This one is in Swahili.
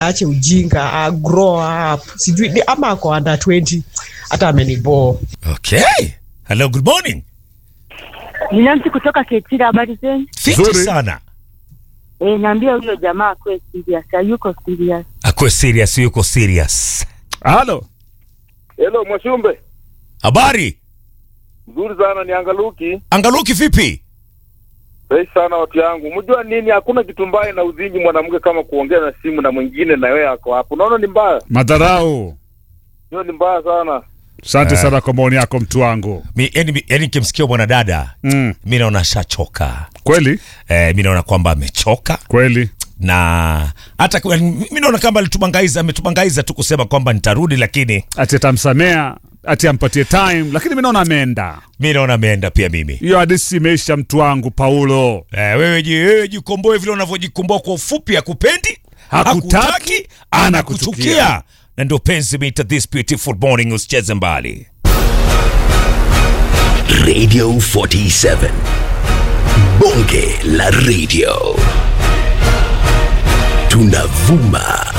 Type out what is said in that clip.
ache ujinga a grow up sijui ni- ama ako under 20 hata ameniboo Okay. Hello, good morning. Ni Nancy kutoka Ketira, habari zenu? Fiti Nzuri. sana. Eh, naambia huyo jamaa akuwe serious, hayuko serious. Akuwe serious, yuko serious. Halo. Hello Mwashumbe, Habari? mzuri sana ni Angaluki. Angaluki vipi? Fresh sana watu yangu. Mjua nini, hakuna kitu mbaya na uzingi mwanamke kama kuongea na simu na mwingine na wewe ako hapo. Unaona ni mbaya, Madharau. hiyo ni mbaya sana. Asante Eh. sana kwa maoni yako mtu wangu. Mi, yani, yani kimsikia mwanadada Mm. mi naona shachoka. Kweli? Eh, mi naona kwamba amechoka Kweli. na hata kwa- mi naona kama alitubangaiza, ametubangaiza tu kusema kwamba nitarudi, lakini Ati atamsamea, ati ampatie time, lakini mimi naona ameenda. mi naona ameenda pia mimi. Hiyo hadithi imeisha mtu wangu Paulo. Eh, wewe ji- wewe jikomboe vile unavyojikomboa kwa ufupi, hakupendi Hakutaki, anakuchukia, na ndio penzi meita this beautiful morning. Usicheze mbali. Radio 47. Bonge la radio. Tunavuma